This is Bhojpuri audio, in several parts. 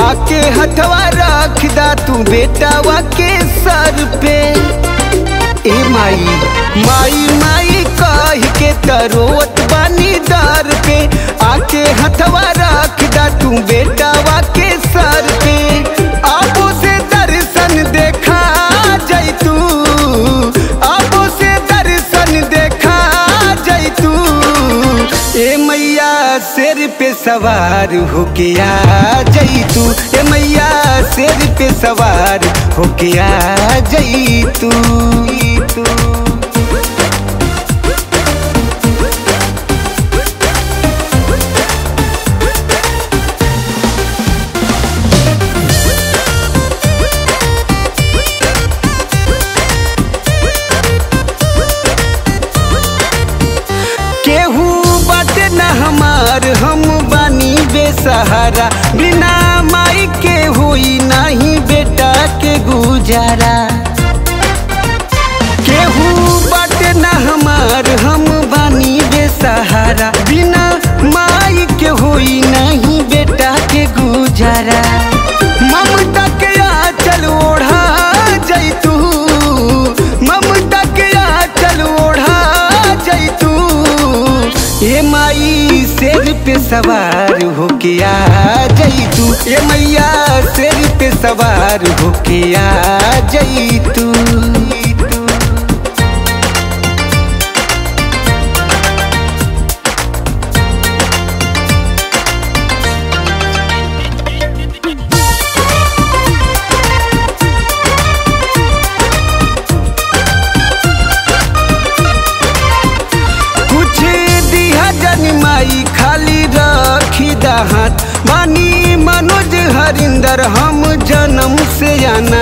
आके हथवा रख दा तू बेटावा के सर पे ए माई माई माई कह के तरोत बानी दर पे आके हथवा रख दा तू बेटावा के सर पे आबो से दर्शन देखा जैतू आबो से दर्शन देखा जैतू ए मैया शेर पे सवार होके आ जैतू ए मैया शेर पे सवार होके आ जैतू तू केहू बाटे न हमार हम बानी बेसहारा बिना माई के होई नहीं बेटा के गुजारा केहू बाटे न हमार हम बानी बेसहारा बिना माई के होई नहीं बेटा के गुजारा ममता के आंचल ओढ़ा जैतू ममता के आंचल ओढ़ा जैतू ए माई शेर पे सवार होके आ जैतू ए मैया शेर पे सवार होके आ जैतू कुछ दिया जन माई खाली रखी हाथ मानी मनोज हरिंदर हम जन्म से आना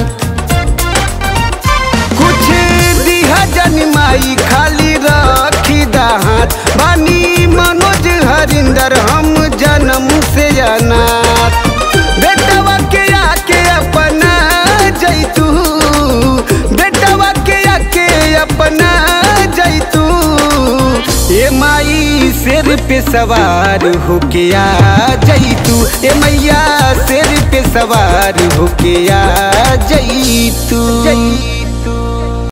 कुछ दिया जन माई खाली रखी हाथ मानी मनोज हरिंदर हम जन्म से आना बेटवा के आके अपना जैतू बेटवा के आके अपना जैतू ए माई शेर पे सवार होके आ जैतू ए मैया शेर पे सवार होके आ जैतू